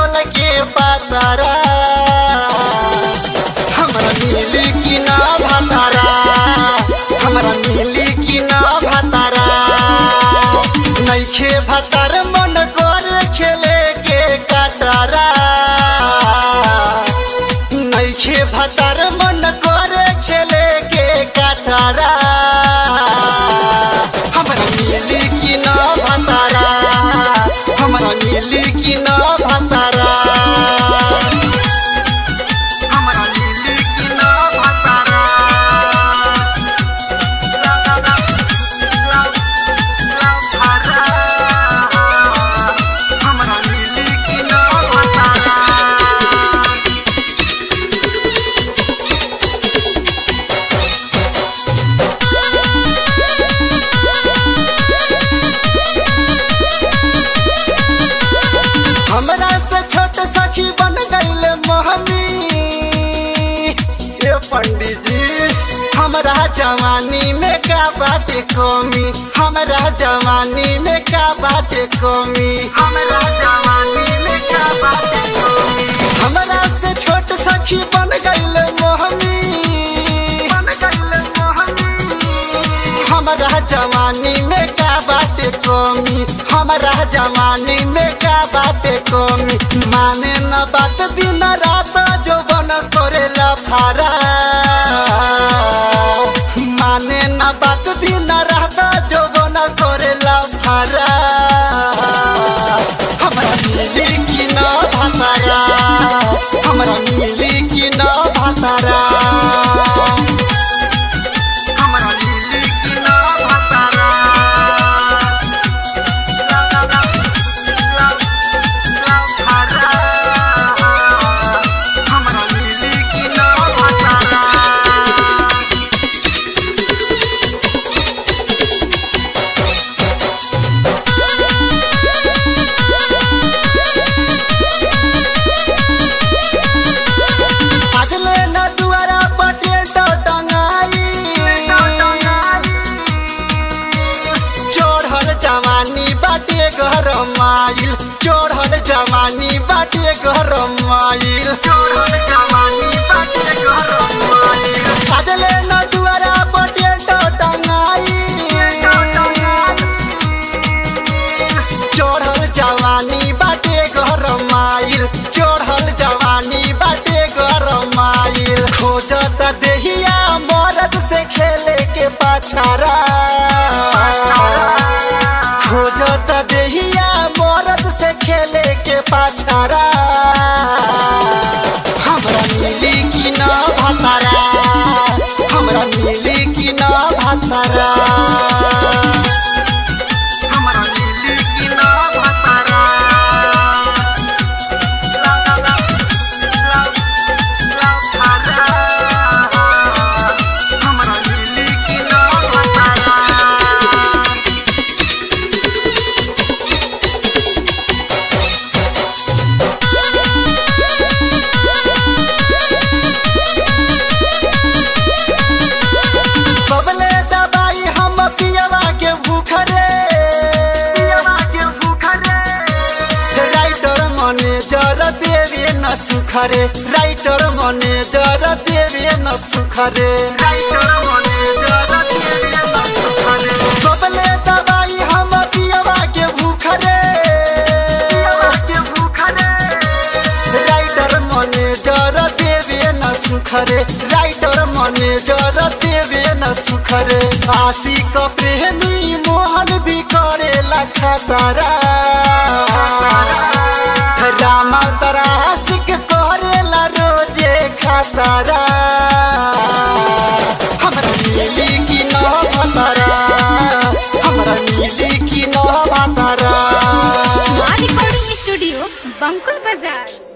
कटहल के पातारा हमरा मिली कि ना भातारा हमरा मिली कि ना भातारा नैखे भातार मन करे खेले के कटारा नैखे भातार मन करे खेले के कटारा हमरा मिली कि ना भातारा हमरा मिली कि ना भातारा हमरा मिली कि ना भातारा हमरा मिली कि ना भातारा हमरा से छोट सखी बन गईल मोहमी ये पंडित जी हमरा जवानी में का बाटे कमी हमरा जवानी में का बाटे कमी हमरा जवानी में का बाटे कमी हमरा से छोट सखी बन गईल मोहमी बन गईल मोहमी हमरा जवानी में का बाटे कमी हमरा जवानी में का बाटे कमी माने न बात दिन रात जो बन करेला फारा माने न बात दिन रात जो बन करेला फारा हमरा मिली कि न भातारा हमरा मिली कि न भातारा हमरा मिली कि ना भातारा हमरा मिली कि ना भातारा अगले न दुआरा पटे टंगाई चोरहल जवानी बाटे घर माइल चोरहल जवानी बाटे घर माइल चोरहल जवानी बाटे घर माइल अगले न दुआरा पटे टंगाई चढ़ल जवानी बाटे घर माइल चढ़ल जवानी बाटे घर माइल खोजत देहिया मरद से खेले के पाछारा खोजत देहिया मरद से खेले के पाछारा हमरा मिली कि ना भातारा हमरा मिली कि ना भातारा हमरा मिली कि ना भातारा हमरा मिली कि ना भातारा बबले दबाई हम पियवा के भूख रे पियवा के भूख रे राइटर मने जर देवे न सुख रे राइटर मने जर देवे न सुख रे राइटर मने जर देवे न सुख रे बबले दबाई हम पियवा के भूख रे पियवा के भूख रे राइटर मने जर देवे न सुख रे राइटर मने जर देवे न सुख रे आशिक प्रेमी मोहन भी करेला खतरा राम तरा आशिक करेला रोजे खतरा हमरा मिली कि न भतरा हमरा मिली कि न भतरा మా రికార్డింగ్ స్టూడియో బంకుల్ బజార్